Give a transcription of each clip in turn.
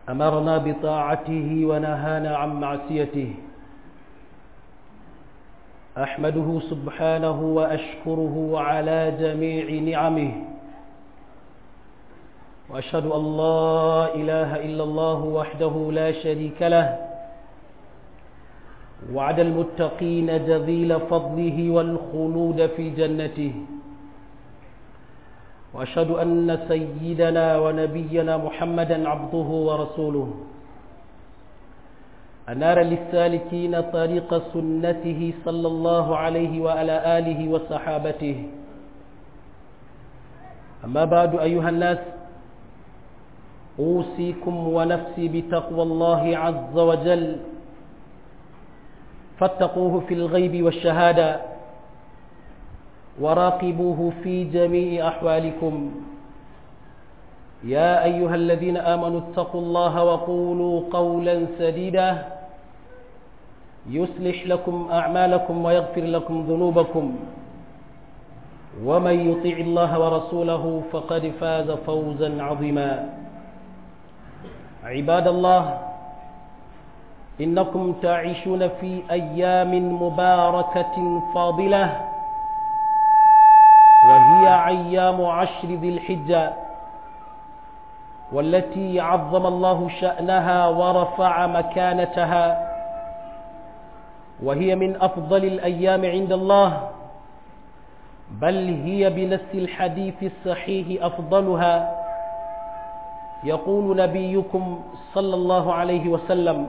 أمرنا بطاعته ونهانا عن معصيته أحمده سبحانه وأشكره على جميع نعمه وأشهد أن لا إله إلا الله وحده لا شريك له وعد المتقين جذيل فضله والخلود في جنته وأشهد أن سيدنا ونبينا محمدا عبده ورسوله أنار للسالكين طريق سنته صلى الله عليه وعلى آله وصحابته أما بعد أيها الناس أوصيكم ونفسي بتقوى الله عز وجل فاتقوه في الغيب والشهادة وراقبوه في جميع أحوالكم يا أيها الذين آمنوا اتقوا الله وقولوا قولا سديدا يصلح لكم أعمالكم ويغفر لكم ذنوبكم ومن يطيع الله ورسوله فقد فاز فوزا عظيما عباد الله إنكم تعيشون في أيام مباركة فاضلة وهي أيام عشر ذي الحجة والتي عظم الله شأنها ورفع مكانتها وهي من أفضل الأيام عند الله بل هي بنفس الحديث الصحيح أفضلها يقول نبيكم صلى الله عليه وسلم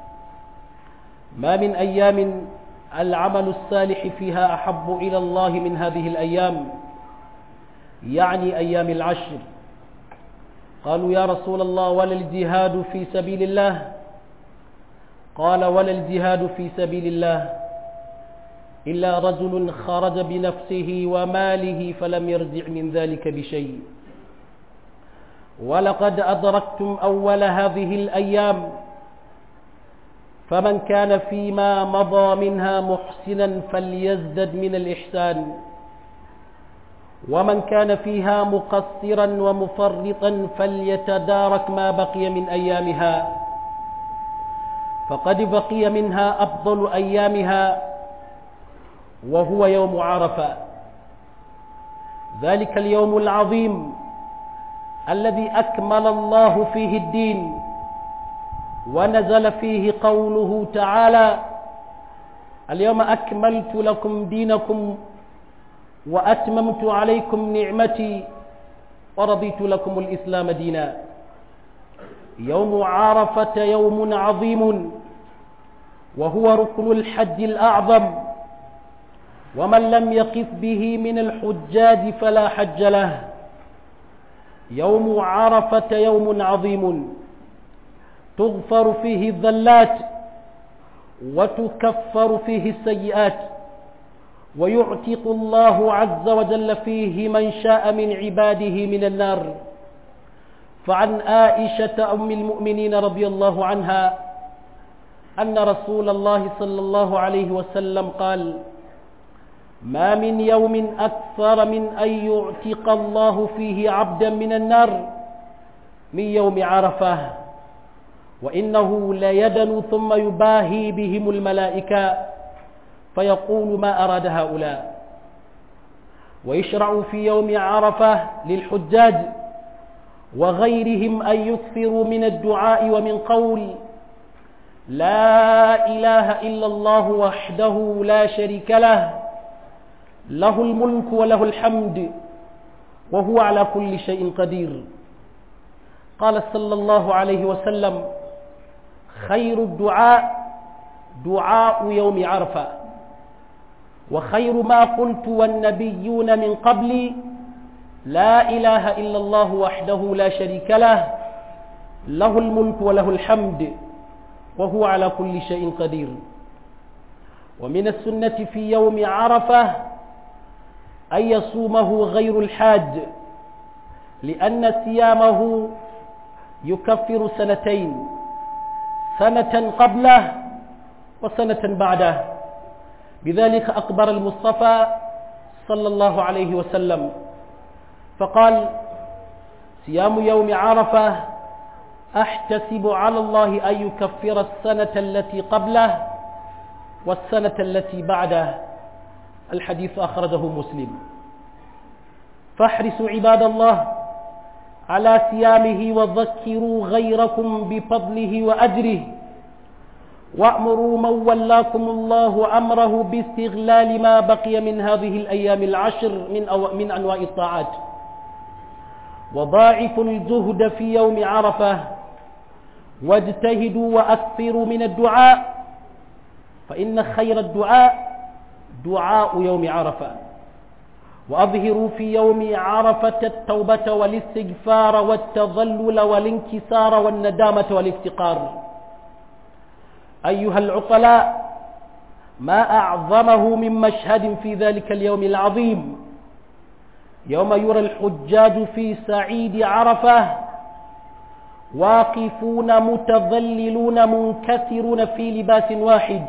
ما من أيام العمل الصالح فيها أحب إلى الله من هذه الأيام يعني أيام العشر قالوا يا رسول الله ولا الجهاد في سبيل الله قال ولا الجهاد في سبيل الله إلا رجل خرج بنفسه وماله فلم يرجع من ذلك بشيء ولقد أدركتم أول هذه الأيام فمن كان فيما مضى منها محسنا فليزدد من الإحسان ومن كان فيها مقصرا ومفرطا فليتدارك ما بقي من أيامها فقد بقي منها أفضل أيامها وهو يوم عرفة ذلك اليوم العظيم الذي أكمل الله فيه الدين ونزل فيه قوله تعالى اليوم أكملت لكم دينكم وأتممت عليكم نعمتي ورضيت لكم الإسلام دينا يوم عرفة يوم عظيم وهو ركن الحج الأعظم ومن لم يقف به من الحجاج فلا حج له يوم عرفة يوم عظيم تغفر فيه الذلات وتكفر فيه السيئات ويعتق الله عز وجل فيه من شاء من عباده من النار فعن عائشة أم المؤمنين رضي الله عنها أن رسول الله صلى الله عليه وسلم قال ما من يوم أكثر من أن يعتق الله فيه عبدا من النار من يوم عرفة وإنه ليدن ثم يباهي بهم الملائكة فيقول ما أراد هؤلاء ويشرع في يوم عرفة للحجاج وغيرهم أن يكثروا من الدعاء ومن قول لا إله إلا الله وحده لا شريك له له الملك وله الحمد وهو على كل شيء قدير قال صلى الله عليه وسلم خير الدعاء دعاء يوم عرفة وخير ما قلت والنبيون من قبلي لا إله إلا الله وحده لا شريك له له الملك وله الحمد وهو على كل شيء قدير ومن السنة في يوم عرفة أن يصومه غير الحاج لأن صيامه يكفر سنتين سنة قبله وسنة بعده بذلك أقبر المصطفى صلى الله عليه وسلم فقال صيام يوم عرفة أحتسب على الله أن يكفر السنة التي قبله والسنة التي بعده الحديث أخرجه مسلم فاحرصوا عباد الله على صيامه وذكروا غيركم بفضله وأجره وأمروا من ولاكم الله أمره باستغلال ما بقي من هذه الأيام العشر من, أو من أنواع الطاعات وضاعفوا الجهد في يوم عرفة واجتهدوا وأكثروا من الدعاء فإن خير الدعاء دعاء يوم عرفة وأظهروا في يوم عرفة التوبة والاستغفار والتظلل والانكسار والندامة والافتقار أيها العقلاء ما أعظمه من مشهد في ذلك اليوم العظيم يوم يرى الحجاج في سعيد عرفة واقفون متظللون منكسرون في لباس واحد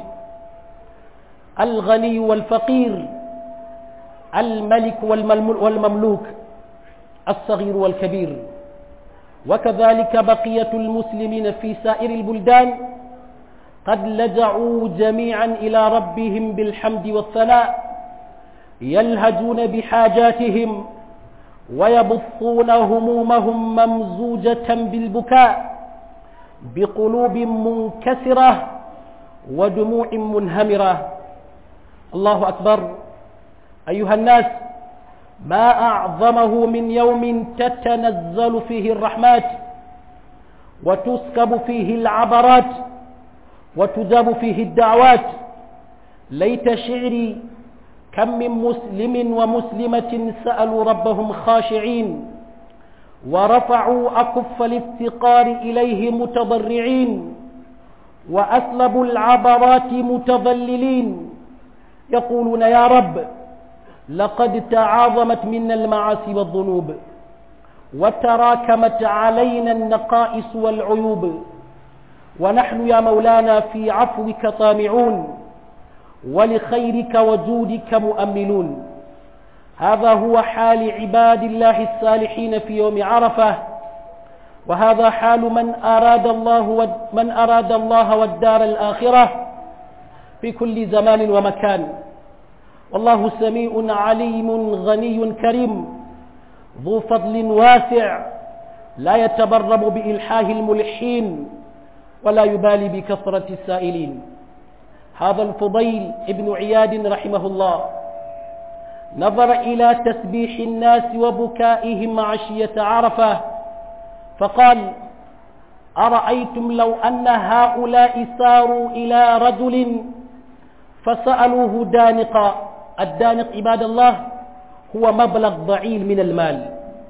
الغني والفقير الملك والمملوك الصغير والكبير وكذلك بقية المسلمين في سائر البلدان قد لجعوا جميعا إلى ربهم بالحمد والثناء يلهجون بحاجاتهم ويبثون همومهم ممزوجة بالبكاء بقلوب منكسرة ودموع منهمرة الله أكبر أيها الناس ما أعظمه من يوم تتنزل فيه الرحمات وتسكب فيه العبرات وتجاب فيه الدعوات ليت شعري كم من مسلم ومسلمة سألوا ربهم خاشعين ورفعوا أكف الافتقار إليه متضرعين وأسلبوا العبرات متضللين يقولون يا رب لقد تعاظمت منا المعاصي والذنوب وتراكمت علينا النقائص والعيوب ونحن يا مولانا في عفوك طامعون ولخيرك وجودك مؤملون هذا هو حال عباد الله الصالحين في يوم عرفة وهذا حال من أراد الله من أراد الله والدار الآخرة في كل زمان ومكان والله سميع عليم غني كريم ذو فضل واسع لا يتبرم بإلحاه الملحين ولا يبالي بكثرة السائلين هذا الفضيل ابن عياد رحمه الله نظر إلى تسبيح الناس وبكائهم عشية عرفة فقال أرأيتم لو أن هؤلاء ساروا إلى رجل فسألوه دانقا الدانق عباد الله هو مبلغ ضعيل من المال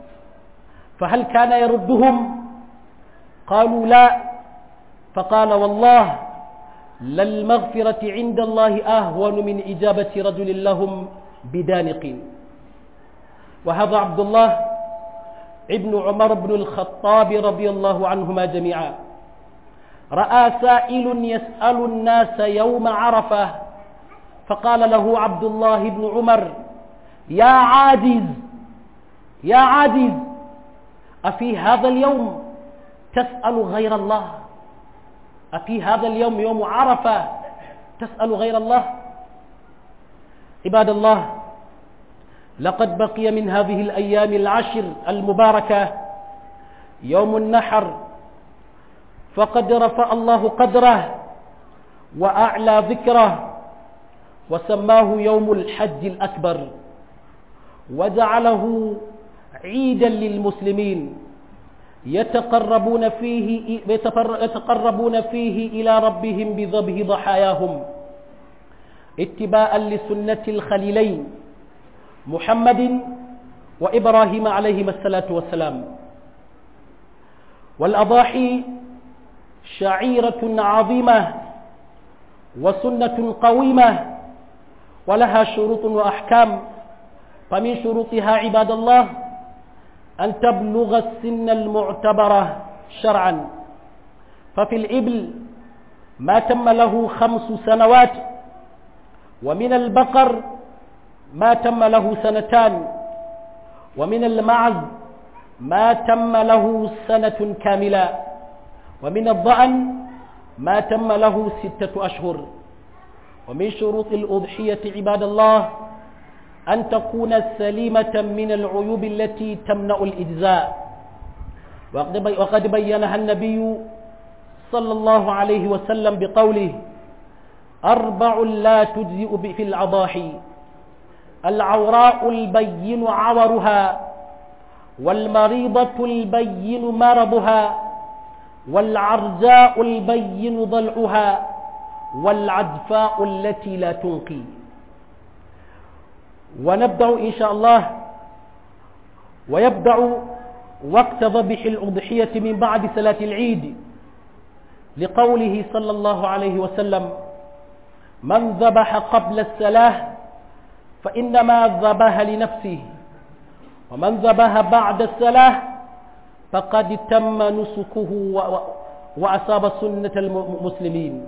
فهل كان يردهم قالوا لا فقال والله للمغفرة عند الله أهون من إجابة رجل لهم بدانق وهذا عبد الله ابن عمر بن الخطاب رضي الله عنهما جميعا رأى سائل يسأل الناس يوم عرفة فقال له عبد الله بن عمر يا عاجز يا عاجز أفي هذا اليوم تسأل غير الله أفي هذا اليوم يوم عرفة تسأل غير الله عباد الله لقد بقي من هذه الأيام العشر المباركة يوم النحر فقد رفع الله قدره وأعلى ذكره وسماه يوم الحج الأكبر وجعله عيدا للمسلمين يتقربون فيه يتقربون فيه إلى ربهم بذبح ضحاياهم اتباعا لسنة الخليلين محمد وإبراهيم عليهما الصلاة والسلام والأضاحي شعيرة عظيمة وسنة قويمة ولها شروط وأحكام فمن شروطها عباد الله أن تبلغ السن المعتبرة شرعا ففي الإبل ما تم له خمس سنوات ومن البقر ما تم له سنتان ومن المعز ما تم له سنة كاملة ومن الضأن ما تم له ستة أشهر ومن شروط الأضحية عباد الله أن تكون سليمة من العيوب التي تمنع الإجزاء وقد بينها النبي صلى الله عليه وسلم بقوله أربع لا تجزئ في الأضاحي العوراء البين عورها والمريضة البين مرضها والعرجاء البين ضلعها والعدفاء التي لا تنقي ونبدأ إن شاء الله ويبدأ وقت ذبح الأضحية من بعد صلاة العيد لقوله صلى الله عليه وسلم من ذبح قبل الصلاة فإنما ذبح لنفسه ومن ذبح بعد الصلاة فقد تم نسكه وأصاب سنة المسلمين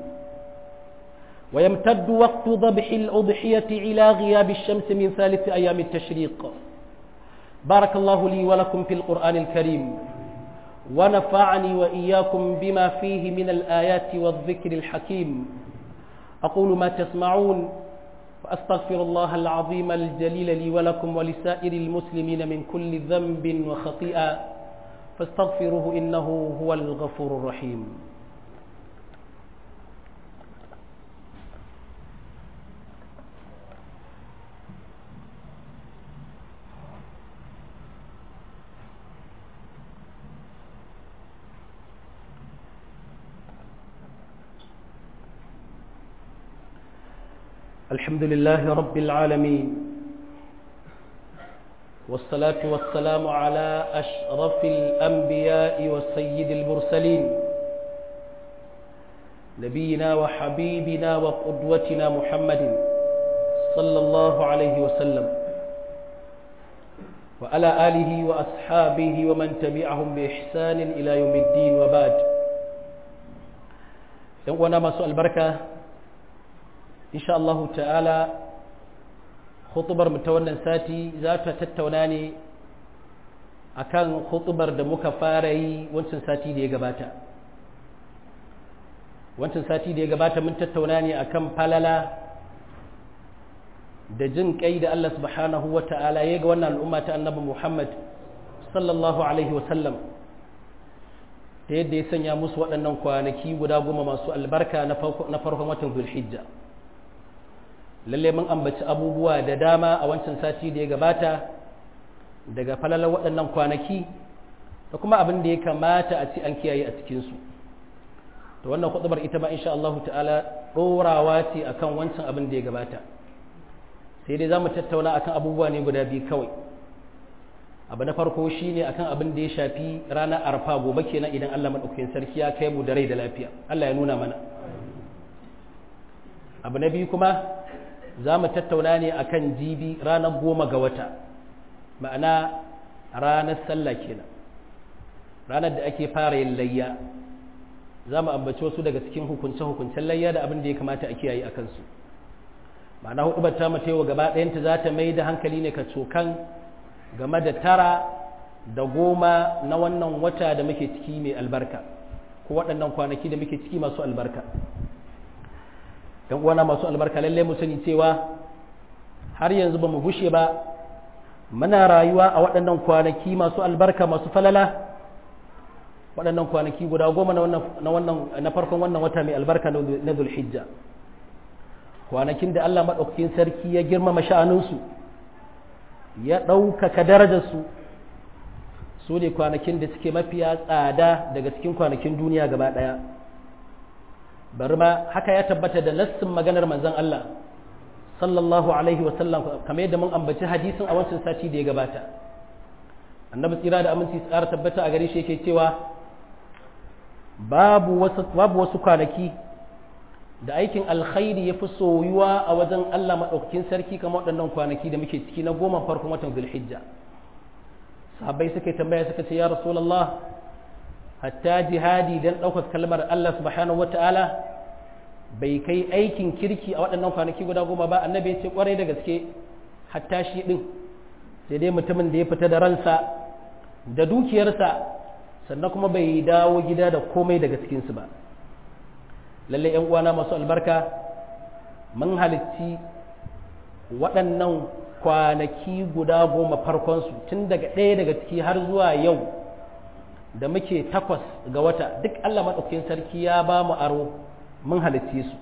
ويمتد وقت ذبح الأضحية إلى غياب الشمس من ثالث أيام التشريق بارك الله لي ولكم في القرآن الكريم ونفعني وإياكم بما فيه من الآيات والذكر الحكيم أقول ما تسمعون وأستغفر الله العظيم الجليل لي ولكم ولسائر المسلمين من كل ذنب وخطيئة فاستغفروه إنه هو الغفور الرحيم الحمد لله رب العالمين والصلاة والسلام على أشرف الأنبياء والسيد المرسلين نبينا وحبيبنا وقدوتنا محمد صلى الله عليه وسلم وعلى آله وأصحابه ومن تبعهم بإحسان إلى يوم الدين وبعد يوانا ما سؤال بركة insha Allah ta'ala khutubar mu ta wannan sati za ta tattauna ne akan khutubar da muka fara yi wancan sati da ya gabata wancan sati da ya gabata mun tattauna ne akan falala da jin kai da Allah subhanahu wa ta'ala ya ga wannan al'umma ta annabi Muhammad sallallahu alaihi wa sallam ta yadda ya sanya musu waɗannan kwanaki guda goma masu albarka na farkon watan Zulhijja. lalle mun ambaci abubuwa da dama a wancan sati da ya gabata daga falalar waɗannan kwanaki da kuma abin da ya kamata a ci an kiyaye a cikinsu to wannan kutubar ita ba insha Allah ta'ala ɗorawa ce akan wancan abin da ya gabata sai dai za mu tattauna akan abubuwa ne guda biyu kawai abu na farko shine akan abin da ya shafi ranar arfa gobe kenan idan Allah maɗaukakin sarki ya kai mu da rai da lafiya Allah ya nuna mana abu na biyu kuma za mu tattauna ne akan jibi ranar goma ga wata ma'ana ranar sallah kenan ranar da ake fara yin layya za mu ambaci wasu daga cikin hukunce-hukuncen layya da abin da ya kamata a kiyaye a kansu ma'ana hudubar ta mata yau gaba ɗayanta za ta mai da hankali ne ka cokan game da tara da goma na wannan wata da muke ciki mai albarka ko waɗannan kwanaki da muke ciki masu albarka yan uwana masu albarka lalle mu sani cewa har yanzu ba mu gushe ba muna rayuwa a waɗannan kwanaki masu albarka masu falala waɗannan kwanaki guda goma na wannan na farkon wannan wata mai albarka na zulhijja kwanakin da Allah maɗaukakin sarki ya girmama sha'aninsu ya ɗaukaka darajarsu su ne kwanakin da suke mafiya tsada daga cikin kwanakin duniya gaba ɗaya bari ma haka ya tabbata da nassin maganar manzon Allah sallallahu alaihi wasallam kamar yadda mun ambaci hadisin a wancan sati da ya gabata annabi tsira da aminci tsara tabbata a gare shi yake cewa babu wasu babu wasu kwanaki da aikin alkhairi ya fi soyuwa a wajen Allah maɗaukakin sarki kamar waɗannan kwanaki da muke ciki na goma farkon watan zulhijja sahabbai suka tambaya suka ce ya rasulullah hatta jihadi don ɗaukar kalmar Allah subhanahu wata'ala bai kai aikin kirki a waɗannan kwanaki guda goma ba annabi ya ce kwarai da gaske hatta shi ɗin sai dai mutumin da ya fita da ransa da dukiyarsa sannan kuma bai dawo gida da komai daga cikinsu ba lalle yan uwana masu albarka mun halitti waɗannan kwanaki guda goma farkonsu tun daga ɗaya daga ciki har zuwa yau da muke takwas ga wata duk Allah maɗaukakin sarki ya ba mu aro mun halitti su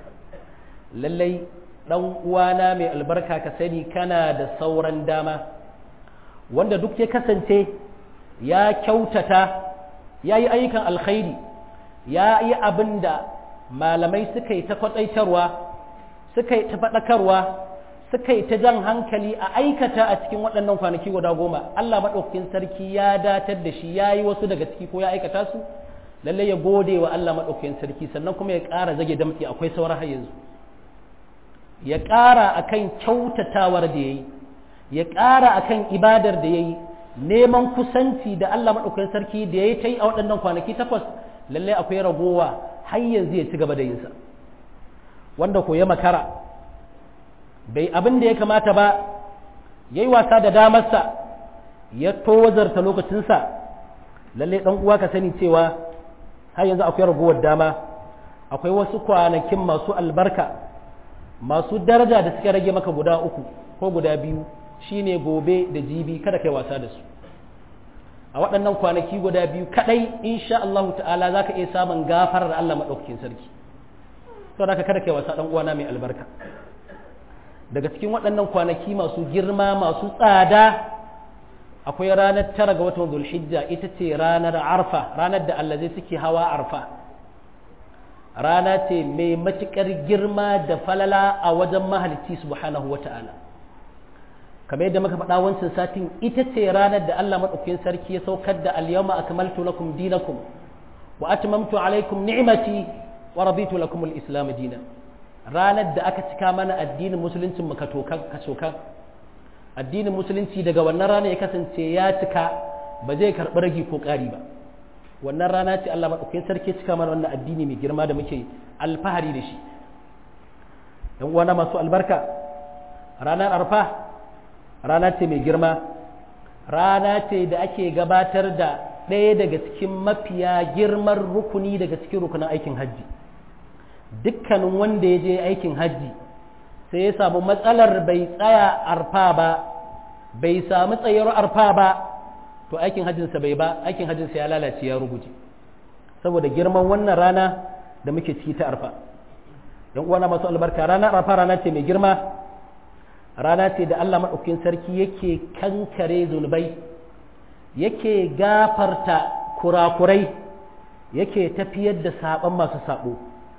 lallai ɗan uwana mai albarka ka sani kana da sauran dama wanda duk ya kasance ya kyautata ya yi ayyukan alkhairi ya yi abin da malamai suka yi ta kwatsaitarwa suka yi ta faɗakarwa suka yi ta jan hankali a aikata a cikin waɗannan kwanaki guda goma Allah maɗaukakin sarki ya datar da shi ya yi wasu daga ciki ko ya aikata su lallai ya gode wa Allah maɗaukakin sarki sannan kuma ya ƙara zage damtsi akwai sauran har yanzu ya ƙara akan kyautatawar da ya yi ya ƙara akan ibadar da ya yi neman kusanci da Allah maɗaukakin sarki da ya yi ta yi a waɗannan kwanaki takwas lallai akwai ragowa har yanzu ya ci gaba da yinsa wanda ko ya makara bai abin da ya kamata ba ya yi wasa da damarsa ya tozarta lokacinsa lallai ɗan uwa ka sani cewa har yanzu akwai ragowar dama akwai wasu kwanakin masu albarka masu daraja da suka rage maka guda uku ko guda biyu shine gobe da jibi kada kai wasa da su a waɗannan kwanaki guda biyu kadai insha Allah ta'ala zaka iya samun gafarar Allah madaukakin sarki saboda kada kai wasa dan uwana mai albarka daga cikin waɗannan kwanaki masu girma masu tsada akwai ranar tara ga watan Zulhijja ita ce ranar Arfa ranar da Allah zai suke hawa Arfa rana ce mai matuƙar girma da falala a wajen mahalicci subhanahu wa ta'ala kamar yadda muka faɗa wancan satin ita ce ranar da Allah maɗaukakin sarki ya saukar da al-yawma akmaltu lakum dinakum wa atmamtu alaikum ni'mati wa raditu lakum al-islam dinan ranar da aka cika mana addinin musulunci mu kacokan addinin musulunci daga wannan rana ya kasance ya cika ba zai karɓi ragi ko ƙari ba wannan rana ce Allah maɗaukakin sarki cika mana wannan addini mai girma da muke alfahari da shi ‘yan uwana masu albarka ranar arfa rana ce mai girma rana ce da ake gabatar da ɗaya daga cikin mafiya girman rukuni daga cikin rukunin aikin hajji dukkanin wanda ya je aikin hajji sai ya samu matsalar bai tsaya arfa ba bai samu tsayar arfa ba to aikin hajjinsa bai ba aikin hajjinsa ya lalace ya ruguje saboda girman wannan rana da muke ciki ta arfa yan uwana masu albarka ranar arfa rana ce mai girma rana ce da Allah maɗaukin sarki yake kankare zunubai yake gafarta kurakurai yake tafiyar da saɓon masu saɓo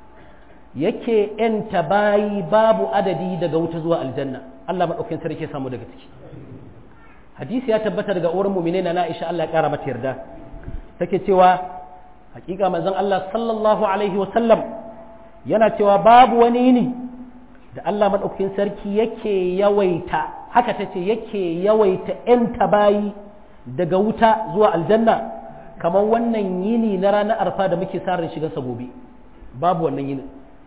yake ‘yanta bayi babu adadi daga wuta zuwa aljanna Allah maɗaukin sarki ya samu daga ciki hadisi ya tabbata daga uwar mumine na Aisha Allah ya kara mata yarda take cewa hakika manzon Allah sallallahu alaihi wa sallam yana cewa babu wani yini da Allah madaukakin sarki yake yawaita haka tace yake yawaita yan tabayi daga wuta zuwa aljanna kamar wannan yini na ranar arfa da muke sa ran shiga gobe babu wannan yini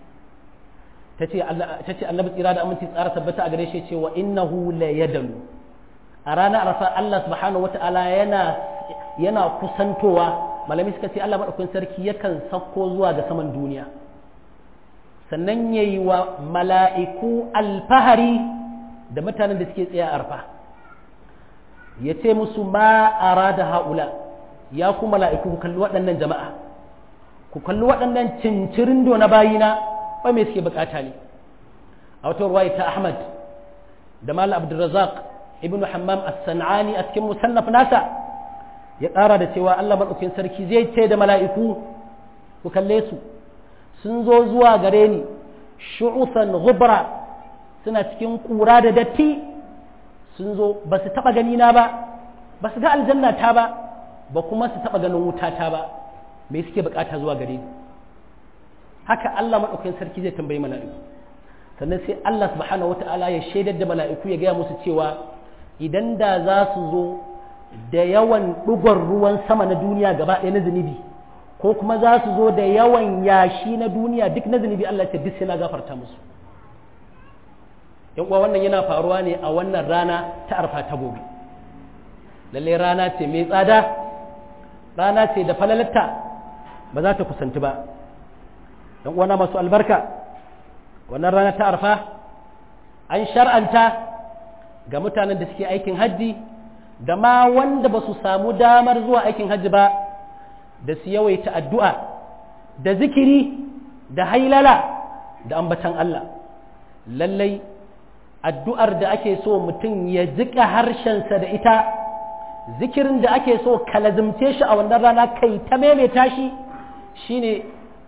tace Allah tace annabi tsira da aminci tsara tabbata a gare shi cewa innahu la yadalu a ranar arfa Allah subhanahu wata'ala yana yana kusantowa malami suka ce Allah madaukakin sarki yakan sauko zuwa ga saman duniya sannan yayi wa mala'iku alfahari da mutanen da suke tsaye a arfa ya ce musu ma arada haula ya ku mala'iku ku kalli waɗannan jama'a ku kalli waɗannan cincirin na bayina ba me suke bukata ne a wata ruwaya ta Ahmad da Malam Abdulrazak ibn hammam as-san'ani a cikin musannaf nasa ya ƙara da cewa Allah madaukakin sarki zai ce da mala'iku ku kalle su sun zo zuwa gare ni shu'usan ghubra suna cikin kura da datti sun zo ba su taɓa gani na ba ba su ga aljanna ta ba ba kuma su taɓa ganin wuta ta ba me suke bukata zuwa gare ni haka Allah madaukakin sarki zai tambayi mala'iku sannan sai Allah subhanahu wata'ala ya shaidar da mala'iku ya gaya musu cewa idan da za su zo da yawan ɗugon ruwan sama na duniya gaba ɗaya na zunubi ko kuma za su zo da yawan yashi na duniya duk na zunubi Allah ce duk sai na gafarta musu yan uwa wannan yana faruwa ne a wannan rana ta arfa ta gobe lalle rana ce mai tsada rana ce da falalatta ba za ta kusanci ba dan uwana masu albarka wannan rana ta arfa an shar'anta ga mutanen da suke aikin hajji da ma wanda ba su samu damar zuwa aikin hajji ba da su yawaita addu'a da zikiri da hailala da ambatan Allah lallai addu'ar da ake so mutum ya jika harshensa da ita zikirin da ake so kalazimce shi a wannan rana kai ta maimaita shi shine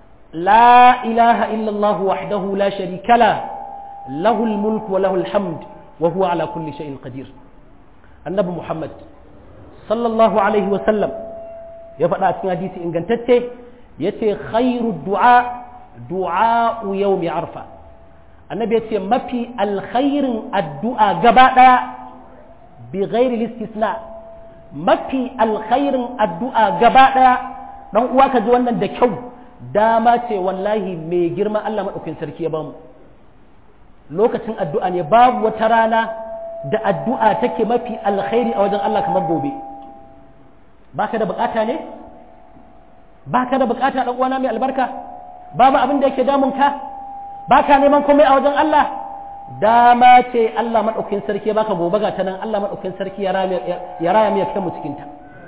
la ilaha illallah wahdahu la sharika la lahul mulk wa lahul hamd wa huwa ala kulli shay'in qadir annabi muhammad sallallahu alaihi wa sallam ya faɗa a cikin hadisi ingantacce yace khairu du'a du'a yawmi arfa annabi yace mafi alkhairin addu'a gaba daya bi ghairi istisna mafi alkhairin addu'a gaba ɗaya ɗan uwa ka ji wannan da kyau dama ce wallahi mai girma Allah maɗaukin sarki ya bamu lokacin addu'a ne babu wata rana da addu'a take mafi alkhairi a wajen Allah kamar gobe ba ka da bukata ne ba ka da bukata ɗan uwana mai albarka babu abin da yake damun ka ba ka neman komai a wajen Allah dama ce Allah maɗaukin sarki baka gobe ga ta nan Allah maɗaukin sarki ya raya mu ya kai mu cikinta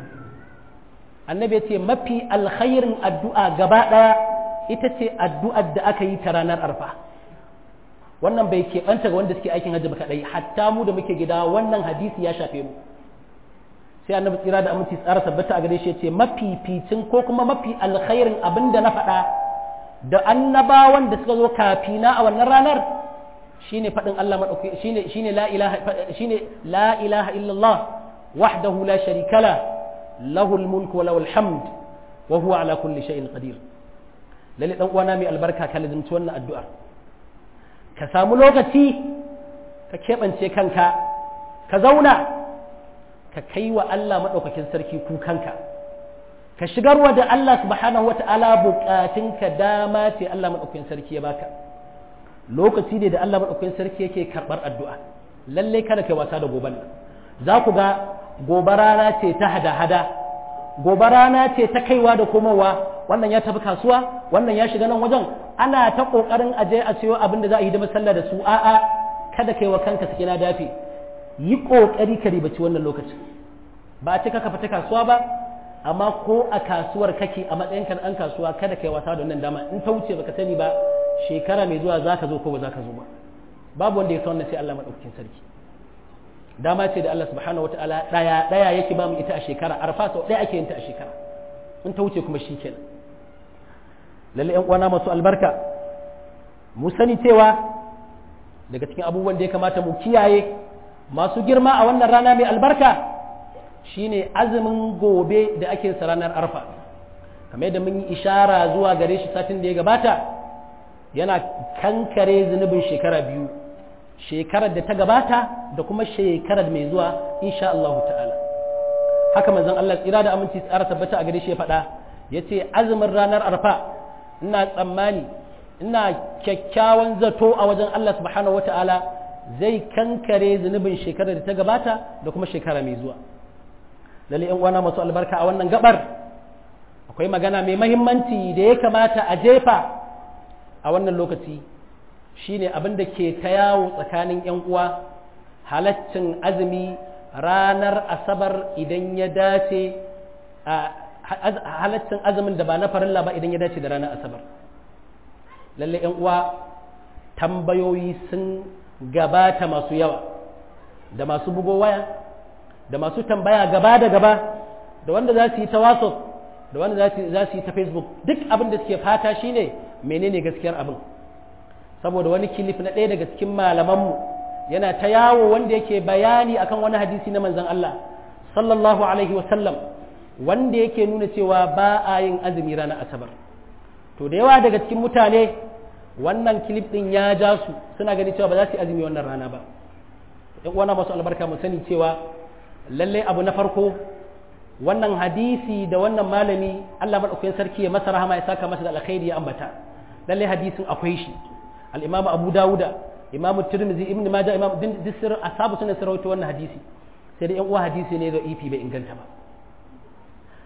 annabi ya ce mafi alkhairin addu'a gaba ɗaya ita ce addu'ar da aka yi ta ranar arfa wannan bai keɓanta ga wanda suke aikin hajji ba kaɗai hatta mu da muke gida wannan hadisi ya shafe mu sai annabi tsira da aminci tsara tabbata a gare shi ya ce mafificin ko kuma mafi alkhairin abin da na faɗa da annabawan da suka zo kafina a wannan ranar shine faɗin Allah maɗauki shine shine la ilaha shine la ilaha illallah wahdahu la sharika la lahul mulku wa lahul hamd wa huwa ala kulli shay'in qadir lalle dan uwana mai albarka ka lazimci wannan addu'ar ka samu lokaci ka keɓance kanka ka zauna ka kai wa Allah maɗaukakin sarki kukanka ka shigarwa da Allah subhanahu wa ta'ala buƙatunka dama ce Allah maɗaukakin sarki ya baka lokaci ne da Allah maɗaukakin sarki yake karɓar addu'a lallai kada kai wasa da goban nan za ku ga gobe rana ce ta hada-hada gobe rana ce ta kaiwa da komowa wannan ya tafi kasuwa wannan ya shiga nan wajen ana ta ƙoƙarin aje a siyo abin da za a yi da sallah da su a'a kada kai wa kanka sake na dafe yi ƙoƙari ka ribaci wannan lokacin ba a ce ka fita kasuwa ba amma ko a kasuwar kake a matsayin ka ɗan kasuwa kada kai wasa da wannan dama in ta wuce baka sani ba shekara mai zuwa za ka zo ko ba za ka zo ba babu wanda ya san wannan sai Allah maɗaukakin sarki dama ce da Allah subhanahu wataala ɗaya ɗaya yake ba mu ita a shekara arfa sau ɗaya ake yin ta a shekara in ta wuce kuma shi kenan lalle ƴan uwana masu albarka mu sani cewa daga cikin abubuwan da ya kamata mu kiyaye masu girma a wannan rana mai albarka shine azumin gobe da ake sa ranar arfa kamar yadda mun yi ishara zuwa gare shi satin da ya gabata yana kankare zunubin shekara biyu shekarar da ta gabata da kuma shekarar mai zuwa insha Allah ta'ala haka manzon Allah tsira da aminci tsara tabbata a gare shi ya faɗa ya ce azumin ranar arfa ina tsammani ina kyakkyawan zato a wajen Allah subhanahu wa ta'ala zai kankare zunubin shekarar da ta gabata da kuma shekara mai zuwa lalle yan uwana masu albarka a wannan gabar akwai magana mai mahimmanci da ya kamata a jefa a wannan lokaci shine abin da ke ta yawo tsakanin yan uwa halaccin azumi ranar asabar idan ya dace halaccin azumin da ba na farilla ba idan ya dace da ranar asabar lalle yan uwa tambayoyi sun gabata masu yawa da masu bugo waya da masu tambaya gaba da gaba da wanda za su yi ta whatsapp da wanda za su yi ta facebook duk abin da suke fata shine menene gaskiyar abin saboda wani kilif na ɗaya daga cikin malamanmu yana ta yawo wanda yake bayani akan wani hadisi na manzon Allah sallallahu alaihi wasallam wanda yake nuna cewa ba a yin azumi ranar asabar to da yawa daga cikin mutane wannan kilif ɗin ya ja su suna gani cewa ba za su yi azumi wannan rana ba yan uwana masu albarka mu sani cewa lallai abu na farko wannan hadisi da wannan malami Allah madaukakin sarki ya masa rahama ya saka masa da alkhairi ya ambata lallai hadisin akwai shi al-Imam Abu Dawuda Imam Tirmidhi Ibn Majah Imam Disir ashabu sunan sarauta wannan hadisi sai da yan uwa hadisi ne da ifi bai inganta ba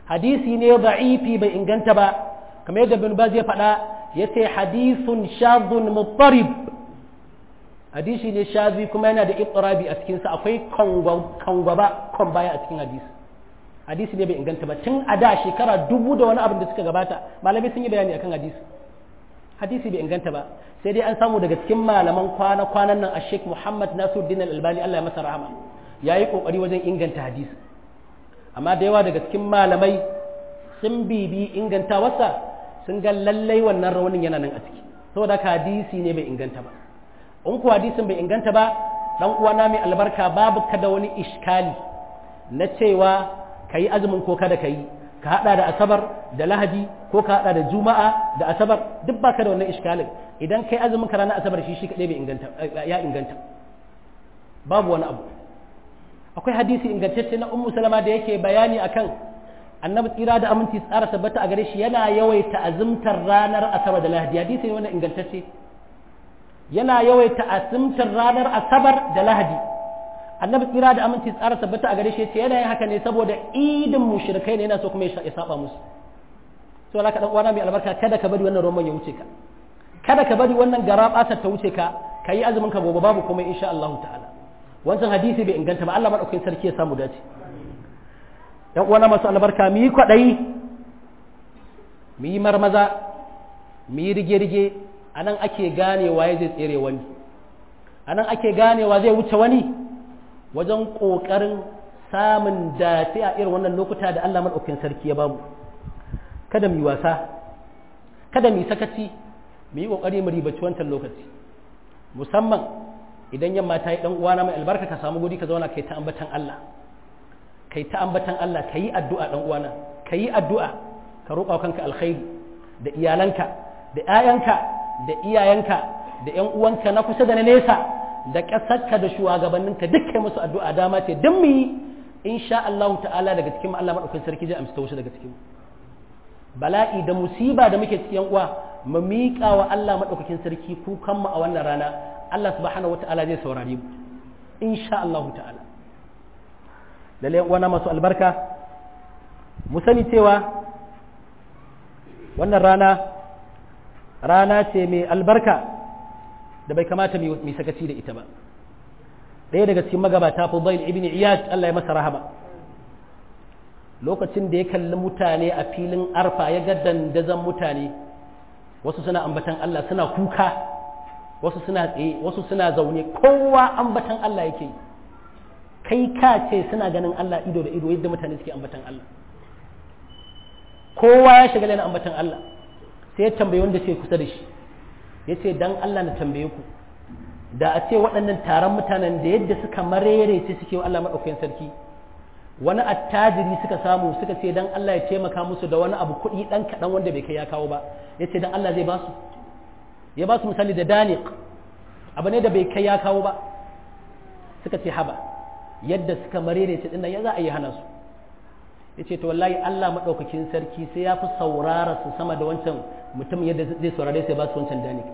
hadisi ne da'ifi bai inganta ba kamar yadda bin baz ya faɗa ya ce hadisun shazun muttarib hadisi ne shazi kuma yana da ittirabi a cikinsa akwai kangwaba kon baya a cikin hadisi hadisi ne bai inganta ba tun a da shekara dubu da wani abin da suka gabata malamai sun yi bayani akan hadisi hadisi bai inganta ba sai dai an samu daga cikin malaman kwana kwanan nan a sheikh muhammad nasiruddin al-albani allah ya masa rahama ya yi kokari wajen inganta hadisi amma da yawa daga cikin malamai sun bibi inganta wasa sun ga lallai wannan raunin yana nan a ciki saboda ka hadisi ne bai inganta ba in ku hadisin bai inganta ba dan uwana mai albarka babu ka da wani iskali na cewa ka yi azumin ko kada ka yi ka hada da asabar da lahadi ko ka hada da juma'a da asabar duk baka da wannan iskalin idan kai azumin ka ranar asabar shi shi kadai bai inganta ya inganta babu wani abu akwai hadisi ingantacce na ummu salama da yake bayani akan annabi tsira da aminci tsara tabbata a gare shi yana yawaita azumtar ranar asabar da lahadi hadisi ne wannan ingantacce yana yawaita azumtar ranar asabar da lahadi annabi tsira da aminci tsara tabbata a gare shi yace yana yin haka ne saboda idin mushrikai ne yana so kuma ya saba musu to laka dan uwana mai albarka kada ka bari wannan roman ya wuce ka kada ka bari wannan garabasar ta wuce ka kayi azumin ka gobe babu komai insha Allah ta'ala wancan hadisi bai inganta ba Allah madaukakin sarki ya samu dace yan uwana masu albarka mu yi kwadayi mu yi marmaza mu yi rige-rige anan ake ganewa ya zai tsere wani anan ake ganewa zai wuce wani wajen ƙoƙarin samun dace a irin wannan lokuta da Allah maɗaukin sarki ya bamu kada mu yi wasa kada mu yi sakaci mu yi ƙoƙari mu ribaci wancan lokaci musamman idan yamma ta yi ɗan uwana mai albarka ka samu guri ka zauna kai ta ambatan Allah kai ta ambatan Allah ka yi addu'a ɗan uwana ka yi addu'a ka roƙa kanka alkhairi da iyalanka da ‘ya'yanka da iyayenka da ‘yan uwanka na kusa da na nesa da ƙasarka da shugabanninka duk kai musu addu'a dama ce don mu yi insha Allah ta'ala daga cikin Allah maɗaukin sarki zai amsa wasu daga cikin bala'i da musiba da muke cikin uwa mu miƙa wa Allah maɗaukakin sarki kukan mu a wannan rana Allah subhanahu wa ta'ala zai saurare mu insha Allah ta'ala lalle uwana masu albarka mu sani cewa wannan rana rana ce mai albarka da bai kamata mai sakaci da ita ba ɗaya daga cikin magabata Fudail ibn Iyad Allah ya masa rahama lokacin da ya kalli mutane a filin arfa ya ga dandazon mutane wasu suna ambatan Allah suna kuka wasu suna tsaye wasu suna zaune kowa ambatan Allah yake kai ka ce suna ganin Allah ido da ido yadda mutane suke ambatan Allah kowa ya shiga na ambatan Allah sai ya tambayi wanda ce kusa da shi ya ce dan Allah na tambaye ku da a ce waɗannan taron mutanen da yadda suka marere ce suke wa Allah maɗaukakin sarki wani attajiri suka samu suka ce dan Allah ya taimaka musu da wani abu kuɗi ɗan kaɗan wanda bai kai ya kawo ba ya ce dan Allah zai ba su ya ba su misali da daniq abu ne da bai kai ya kawo ba suka ce haba yadda suka marere ce dinnan ya za a yi hana su ya ce to wallahi Allah maɗaukakin sarki sai ya fi saurara su sama da wancan mutum yadda zai saurare sai ba su wancan daniq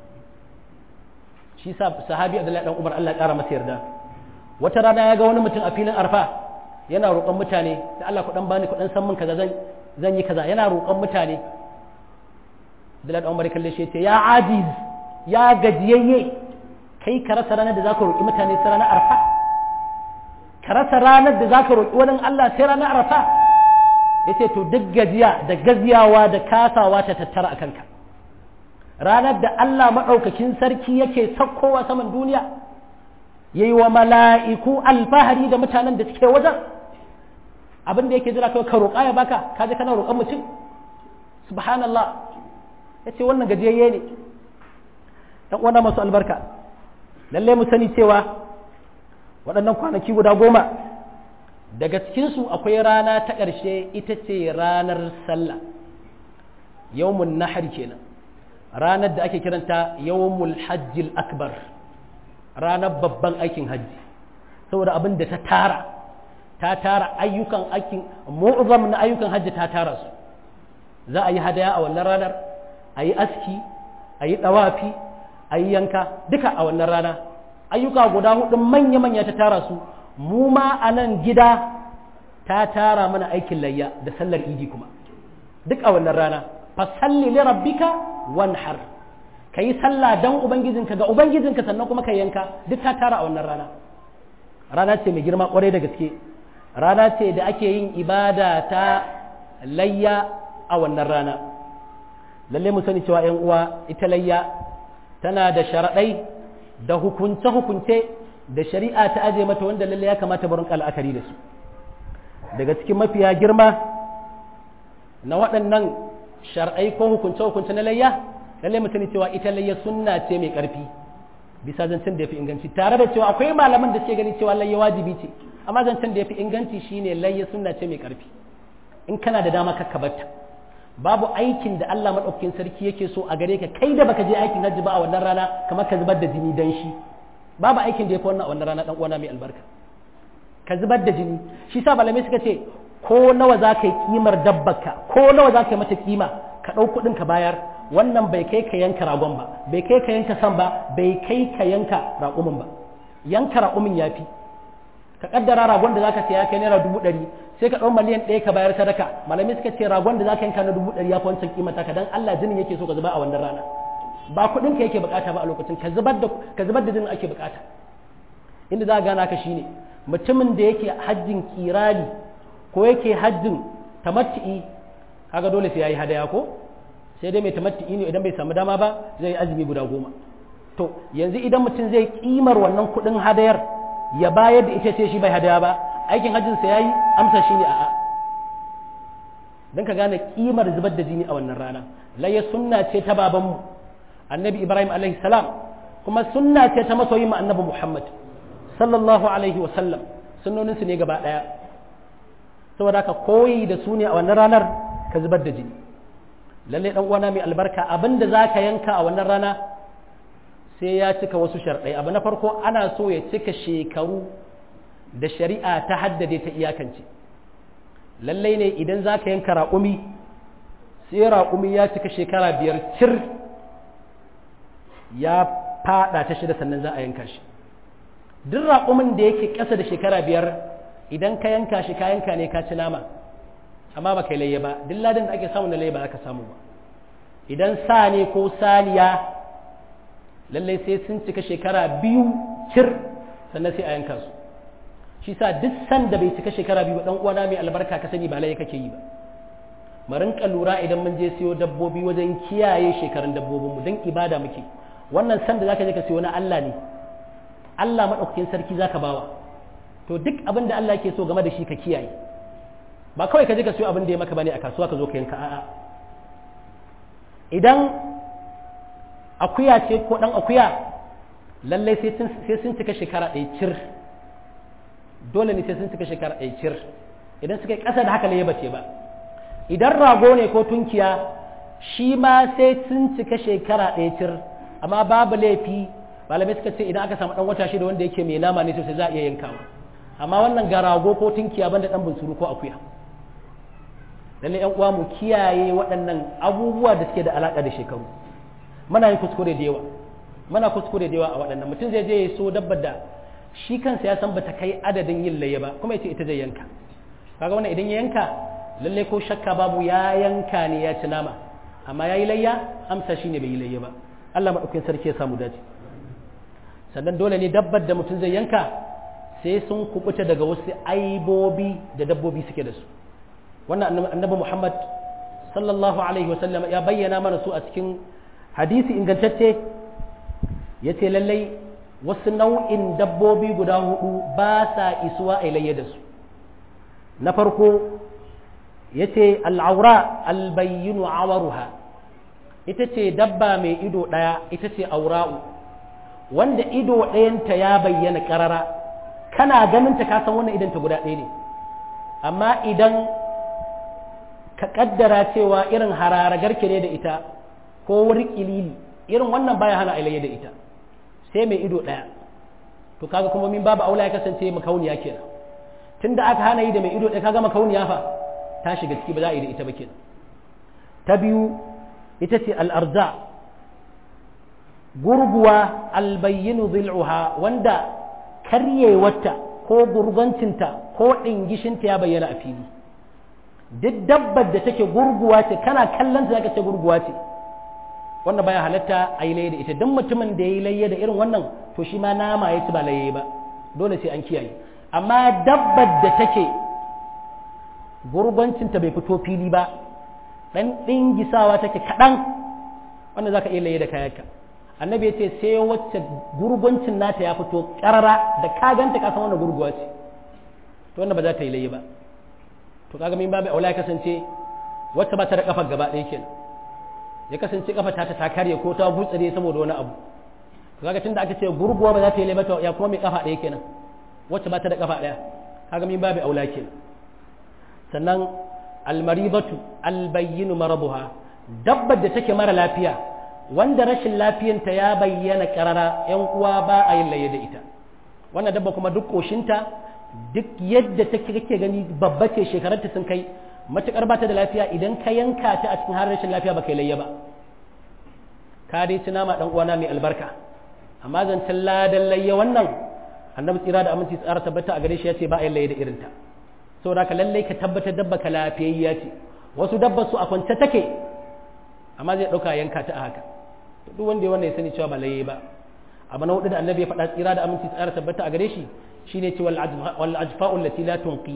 shi sa sahabi Abdullahi dan Umar Allah ya ƙara masa yarda wata rana ya ga wani mutum a filin arfa yana roƙon mutane da Allah ku dan bani ku dan san min kaza zan zan yi kaza yana roƙon mutane Abdullahi dan Umar kalle shi yace ya ajiz ya gajiyayye kai ka rasa ranar da zaka roƙi mutane sai ranar arfa ka rasa ranar da zaka roƙi wani Allah sai ranar arfa yace to duk gajiya da gaziyawa da kasawa ta tattara akan ka ranar da Allah maɗaukakin sarki yake sakkowa saman duniya yayi wa mala'iku alfahari da mutanen da suke wajen abin da yake jira kai ka roƙa ya baka ka je kana roƙon mutum subhanallah yace wannan gajiyayye ne dan uwana masu albarka lalle mu sani cewa waɗannan kwanaki guda goma daga cikinsu akwai rana ta ƙarshe ita ce ranar sallah yawmun nahar kenan ranar da ake kiranta yawmul hajjil akbar ranar babban aikin hajji saboda abin da ta tara ta tara ayyukan aikin mu'zam na ayyukan hajji ta tara su za a yi hadaya a wannan ranar a yi aski a yi ɗawafi a yi yanka duka a wannan rana ayyuka guda hudu manya-manya ta tara su mu ma a nan gida ta tara mana aikin layya da sallar idi kuma duk a wannan rana fasalli li rabbika wanhar ka yi sallah dan ubangijinka ga ubangijinka sannan kuma ka yanka duk ta tara a wannan rana rana ce mai girma kwarai da gaske rana ce da ake yin ibada ta layya a wannan rana lalle mu sani cewa 'yan uwa ita layya tana da sharaɗai da hukunce-hukunce da shari'a ta aje mata wanda lalle ya kamata barin al'akari da su daga cikin mafiya girma na waɗannan shar'ai ko hukunce-hukunce na layya lalle mu sani cewa ita layya sunna ce mai ƙarfi bisa zancen da ya fi inganci tare da cewa akwai malaman da suke gani cewa layya wajibi ce amma zancen da ya fi inganci shine layya sunna ce mai ƙarfi in kana da dama kakka batta babu aikin da Allah maɗaukakin sarki yake so a gare ka kai da baka je aikin hajji ba a wannan rana kamar ka zubar da jini dan shi babu aikin da ya fi wannan a wannan rana dan uwana mai albarka ka zubar da jini shi sa malamai suka ce ko nawa za ka yi kimar dabbarka ko nawa za ka yi mata kima ka ɗau kuɗin ka bayar wannan bai kai ka yanka ragon ba bai kai ka yanka san ba bai kai ka yanka raƙumin ba yanka raƙumin ya fi ka kaddara ragon da zaka saya kai naira dubu ɗari sai ka ɗau miliyan ɗaya ka bayar sadaka malamai suka ce ragon da zaka yanka na dubu ɗari ya fi wancan kimanta ka dan Allah jinin yake so ka zuba a wannan rana ba kuɗin ka yake bukata ba a lokacin ka zubar da ka zubar da jinin ake bukata inda za ka gana ka shine mutumin da yake hajjin kirani ko yake hajjin tamattu'i kaga dole sai yayi hadaya ko sai dai mai tamattu'i ne idan bai samu dama ba zai yi azumi guda goma to yanzu idan mutum zai kimar wannan kuɗin hadayar ya bayar da ita ce shi bai hadaya ba aikin hajjinsa ya yi amsa shi ne a'a don ka gane kimar zubar da jini a wannan rana layya sunna ce ta babanmu annabi ibrahim alaihi salam kuma sunna ce ta masoyi ma annabi muhammad sallallahu alaihi wasallam sunnoninsu ne gaba ɗaya saboda ka koyi da su ne a wannan ranar ka zubar da jini lallai dan uwana mai albarka abinda za ka yanka a wannan rana sai ya cika wasu sharɗai abu na farko ana so ya cika shekaru da shari'a ta haddade ta iyakance lallai ne idan za ka yanka raƙumi sai raƙumi ya cika shekara biyar cir ya fada ta shida sannan za a yanka shi duk raƙumin da yake ƙasa da shekara biyar idan ka yanka shi ka yanka ne ka ci nama amma ba kai layya ba duk ladin da ake samu na layya ba za ka samu ba idan sa ne ko saniya lallai sai sun cika shekara biyu cir sannan sai a yanka su shi sa duk sanda bai cika shekara biyu dan uwana mai albarka ka sani ba lai kake yi ba mu rinka lura idan mun je siyo dabbobi wajen kiyaye shekarun dabbobin mu dan ibada muke wannan sanda zaka je ka siyo na Allah ne Allah madaukakin sarki zaka bawa to duk abin da Allah yake so game da shi ka kiyaye ba kawai ka je ka siyo abin da ya maka bane a kasuwa ka zo ka yanka a'a idan akuya ce ko ɗan akuya lallai sai sun cika shekara ɗaya cir dole ne sai sun cika shekara ɗaya cir idan suka yi ƙasa da haka ne bace ba idan rago ne ko tunkiya shi ma sai sun cika shekara ɗaya cir amma babu laifi malamai suka ce idan aka samu ɗan wata shida wanda yake mai nama ne sosai za a iya yankawa amma wannan ga rago ko tunkiya banda ɗan bunsuru ko akuya lallai yan uwa mu kiyaye waɗannan abubuwa da suke da alaƙa da shekaru muna yin kuskure da yawa muna kuskure da yawa a waɗannan mutum zai je ya so dabbar da shi kansa ya san bata kai adadin yin layya ba kuma yace ita zai yanka kaga wannan idan ya yanka lalle ko shakka babu ya yanka ne ya ci nama amma yayi layya amsa shine bai yi layya ba Allah madaukakin sarki ya samu dace sannan dole ne dabbar da mutum zai yanka sai sun kubuta daga wasu aibobi da dabbobi suke da su wannan annabi Muhammad sallallahu alaihi wasallam ya bayyana mana su a cikin hadisi ingantacce ya ce lallai wasu nau'in dabbobi guda hudu ba sa isuwa a layya da su na farko ya ce al'aura albayyinu awaruha ita ce dabba mai ido ɗaya ita ce aura'u wanda ido ɗayanta ya bayyana ƙarara kana ganinta ka san wannan idanta guda ɗaya ne amma idan ka ƙaddara cewa irin hararagarke ne da ita ko wuri kilili irin wannan baya hana ilayya da ita sai mai ido ɗaya to kaga kuma min babu aula ya kasance makauniya kenan tunda aka hana yi da mai ido ɗaya kaga makauniya fa ta shiga ciki ba za a yi da ita ba kenan ta biyu ita ce al'arza gurguwa albayyinu zil'uha wanda karyewarta ko gurgancinta ko ɗingishinta ya bayyana a fili duk dabbar da take gurguwa ce kana kallon ta zaka ce gurguwa ce wannan baya halatta a yi laye da ita don mutumin da ya yi laye da irin wannan to shi ma nama ya ci ba laye ba dole sai an kiyaye amma dabbar da take gurbancinta bai fito fili ba ɗan ɗingisawa take kaɗan wanda za ka iya laye da kayanka annabi ya ce sai wacce gurbancin nata ya fito ƙarara da ka ganta ka san wannan gurguwa ce to wannan ba za ta yi laye ba to kaga min babu aula ya kasance wacce ba ta da kafar gaba ɗaya kenan ya kasance kafa ta ta karye ko ta gutsare saboda wani abu kaga tunda aka ce gurguwa ba za ta yi laye ba ya kuma mai kafa ɗaya kenan wacce ba ta da kafa ɗaya kaga min babu aula kenan sannan almaribatu albayyinu marabuha dabbar da take mara lafiya wanda rashin lafiyanta ya bayyana karara yan uwa ba a yin laye da ita wannan dabba kuma duk koshinta duk yadda take kake gani babba ce shekararta sun kai matukar ba ta da lafiya idan ka yanka ta a cikin har rashin lafiya ba kai layya ba ka dai ci nama dan uwana mai albarka amma zancen ladan layya wannan annabi tsira da aminci tsara tabbata a gare shi ya ce ba a yin layya da irinta saboda ka lallai ka tabbatar dabba ka lafiyayya ce wasu dabba su a kwance take amma zai ɗauka yanka ta a haka duk wanda ya wannan ya sani cewa ba laye ba abu na hudu da annabi ya faɗa tsira da aminci tsara tabbata a gare shi shine ce wal ajfa'u allati la tunqi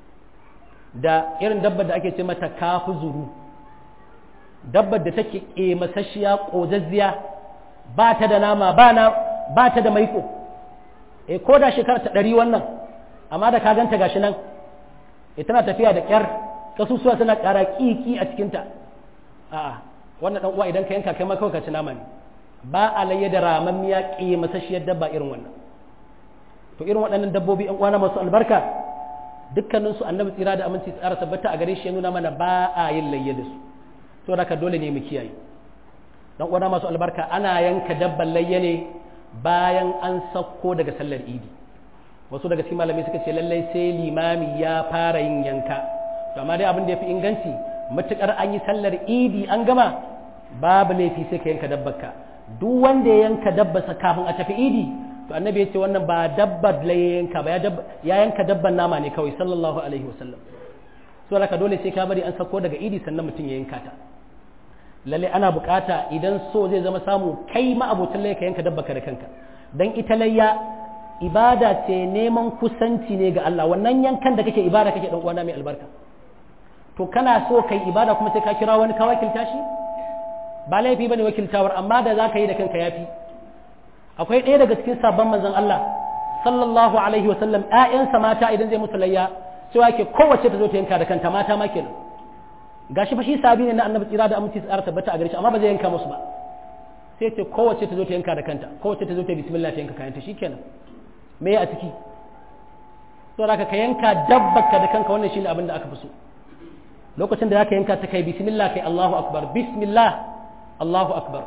da irin dabbar da ake ce mata kafu zuru dabbar da take ƙemasasshiya ƙozazziya ba ta da nama ba na ba ta da maiko eh ko da shekara ta ɗari wannan amma da ka ganta gashi nan eh tana tafiya da ƙyar kasusuwa tana ƙara ƙiƙi a cikinta a'a wannan dan uwa idan ka yanka kai ma kawai ka ci nama ne ba a layya da ramammiya ƙemasasshiyar dabba irin wannan to irin waɗannan dabbobi ƴan uwana masu albarka dukkanin su annabi tsira da aminci tsara tabbata a gare shi ya nuna mana ba a yin layya da su to haka dole ne mu kiyaye dan uwana masu albarka ana yanka dabban layya ne bayan an sauko daga sallar idi wasu daga cikin malamai suka ce lallai sai limami ya fara yin yanka to amma dai abin da ya fi inganci matukar an yi sallar idi an gama babu laifi sai ka yanka dabbarka duk wanda ya yanka dabbarsa kafin a tafi idi to annabi ya ce wannan ba dabbar la yanka ba ya yanka dabban nama ne kawai sallallahu alaihi wasallam so haka dole sai ka bari an sako daga idi sannan mutum ya yanka ta lalle ana bukata idan so zai zama samu kai ma abotan ka yanka dabbarka da kanka dan ita layya ibada ce neman kusanci ne ga Allah wannan yankan da kake ibada kake dan uwana mai albarka to kana so kai ibada kuma sai ka kira wani ka wakilta shi ba laifi bane wakiltawar amma da zaka yi da kanka yafi akwai ɗaya daga cikin sabon manzon Allah sallallahu alaihi wa sallam ƴaƴansa mata idan zai musu layya sai yake kowace ta zo ta yanka da kanta mata ma kenan gashi fa shi sabi ne na annabi tsira da aminci tsara tabbata a gare shi amma ba zai yanka musu ba sai ce kowace ta zo ta yanka da kanta kowace ta zo ta bismillah ta yanka kayanta shikenan me a ciki saboda ka yanka dabbaka da kanka wannan shine abin da aka fi so lokacin da zaka yanka ta kai bismillah kai Allahu akbar bismillah Allahu akbar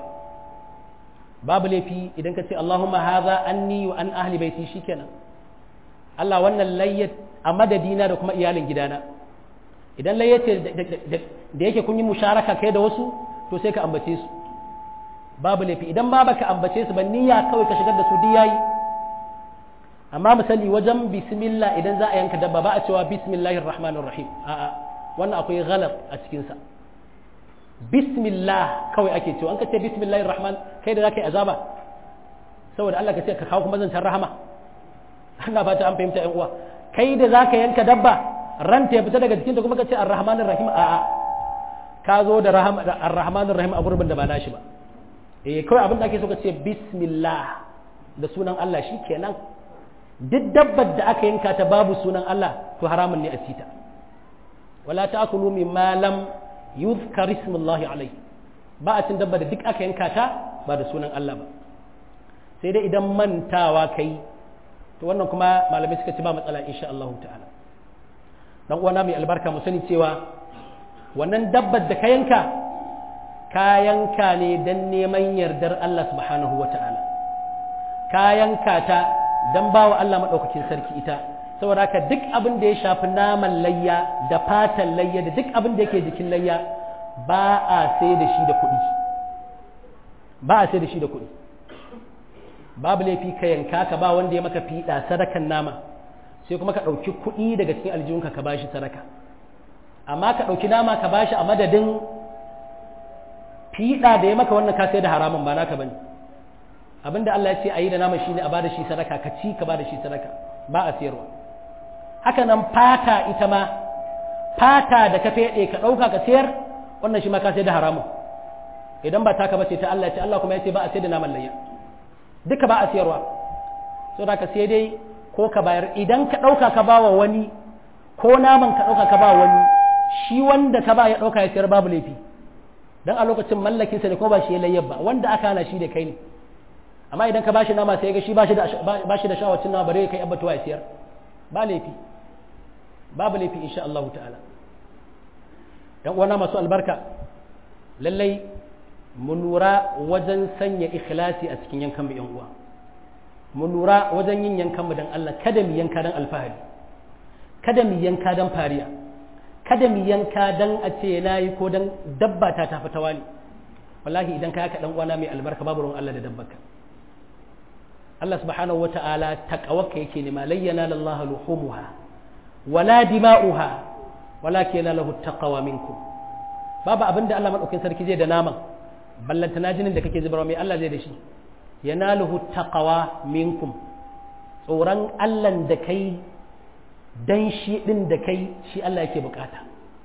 babu laifi idan ka ce Allahumma hadha anni wa an ahli baiti shikenan Allah wannan layyat a madadina da kuma iyalin gidana idan layyace da yake kun yi musharaka kai da wasu to sai ka ambace su babu laifi idan ma baka ambace su ba niyya kawai ka shigar da su diyayi amma misali wajen bismillah idan za a yanka dabba ba a cewa bismillahir rahmanir rahim a'a wannan akwai ghalab a cikin sa bismillah kawai ake cewa an ka ce bismillahir rahman kai da zaka yi azaba saboda Allah ka ce ka kawo kuma zancan rahama ana fata an fahimta yan uwa kai da zaka yanka dabba ranta ya fita daga jikinta kuma ka ce ar-rahmanir rahim a'a ka zo da ar-rahmanir rahim a gurbin da ba nashi ba eh kawai abin da ake so ka ce bismillah da sunan Allah shikenan duk dabbar da aka yanka ta babu sunan Allah to haramun ne a cita wala ta'kulu mimma lam yuzkar ismullahi alai ba a cin dabba da duk aka yanka ta ba da sunan Allah ba sai dai idan mantawa kai to wannan kuma malamai suka ce ba matsala insha Allah ta'ala dan uwana mai albarka mu sani cewa wannan dabbar da ka yanka ka yanka ne dan neman yardar Allah subhanahu wa ta'ala ka yanka ta dan bawa Allah madaukakin sarki ita saboda haka duk abin da ya shafi naman layya da fatan layya da duk abin da yake jikin layya ba a sai da shi da kuɗi ba a sai da shi da kuɗi babu laifi ka yanka ka ba wanda ya maka fiɗa sadakan nama sai kuma ka ɗauki kuɗi daga cikin aljihunka ka bashi sadaka amma ka ɗauki nama ka bashi a madadin fiɗa da ya maka wannan ka sai da haramun ba naka bane abinda Allah ya ce a yi da nama shine a bada shi sadaka ka ci ka bada shi sadaka ba a sayarwa haka nan fata ita ma fata da ka feɗe ka ɗauka ka sayar wannan shi ma ka sai da haramun idan ba taka ba ce ta Allah ce Allah kuma ya ce ba a sai da naman layya duka ba a sayarwa so da ka sai dai ko ka bayar idan ka ɗauka ka ba wa wani ko naman ka ɗauka ka ba wani shi wanda ka ba ya ɗauka ya sayar babu laifi dan a lokacin mallakin sa ne ko ba shi ya layyar ba wanda aka hana shi da kai ne amma idan ka ba shi nama sai ga shi ba shi da ba shi da shawacin nama bare kai abbatuwa ya sayar ba laifi babu laifi insha Allah ta'ala yan uwana masu albarka lallai mu lura wajen sanya ikhlasi a cikin yankan mu yan uwa mu lura wajen yin yankan mu dan Allah kada mu yanka dan alfahari kada mu yanka dan fariya kada mu yanka dan a ce nayi ko dan dabba ta tafi tawali wallahi idan ka yaka dan uwana mai albarka babu ruwan Allah da dabbarka Allah subhanahu wata'ala taqawaka yake nema layyana lillahi luhumuha wala dima'uha walakin lahu taqwa minkum babu abinda Allah madaukakin sarki zai da naman ballantana jinin da kake zubarwa mai Allah zai da shi yanaluhu taqwa minkum tsoron Allah da kai dan shi din da kai shi Allah yake bukata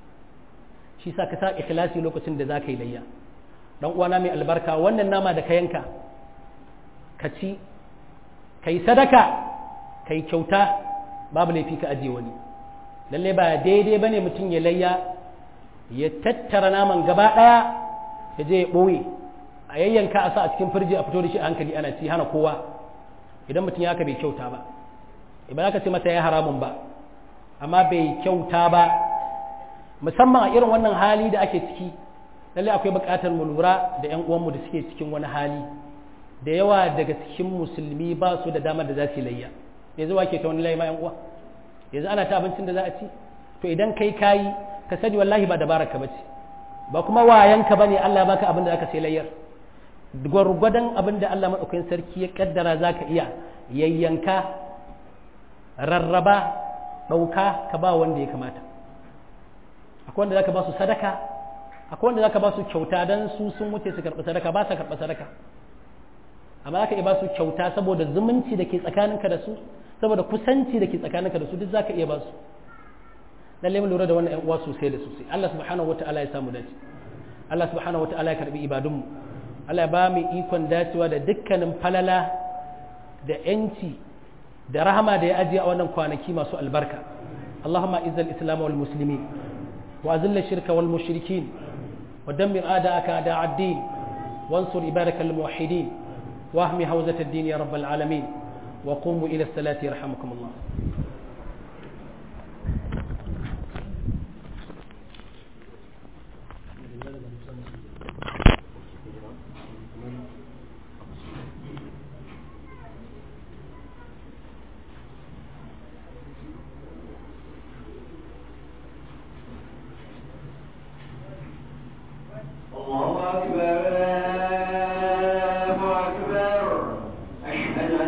shi sa ka sa ikhlasi lokacin da zaka yi layya dan uwana mai albarka wannan nama da ka yanka ka ci kai sadaka kai kyauta babu laifi ka ajiye wani lalle ba daidai bane mutum ya layya ya tattara naman gaba daya ya je ya ɓoye a yayyanka a sa a cikin firji a fito da shi a hankali ana ci hana kowa idan mutum ya ka bai kyauta ba ba za ka ce masa ya haramun ba amma bai kyauta ba musamman a irin wannan hali da ake ciki lallai akwai buƙatar mu lura da ƴan uwanmu da suke cikin wani hali da yawa daga cikin musulmi ba su da damar da za su yi layya yanzu wa ke ta wani layi ma ƴan uwa yanzu ana ta abincin da za a ci to idan kai kayi ka sani wallahi ba dabarar ka bace ba kuma wayanka bane Allah baka abin da zaka sai layyar gwargwadon abin da Allah madaukakin sarki ya kaddara zaka iya yayyanka rarraba dauka ka ba wanda ya kamata akwai wanda zaka ba su sadaka akwai wanda zaka ba su kyauta dan su sun wuce su karɓi sadaka ba sa karɓi sadaka amma zaka iya ba su kyauta saboda zumunci da ke tsakaninka da su saboda kusanci da ke tsakaninka da su duk zaka iya ba su lalle mu lura da wannan ƴan uwa sosai da sosai Allah subhanahu wataala ya samu dace Allah subhanahu wataala ya karbi ibadun mu Allah ya ba mu ikon dacewa da dukkanin falala da ƴanci da rahama da ya ajiye a wannan kwanaki masu albarka Allahumma izzal islam wal muslimin wa azil shirka wal mushrikin wa dammir a'da'aka a'da' ad-din wansur ibadaka al muwahhidin واهمي هوزة الدين يا رب العالمين وقوموا إلى الصلاة يرحمكم الله Thank you.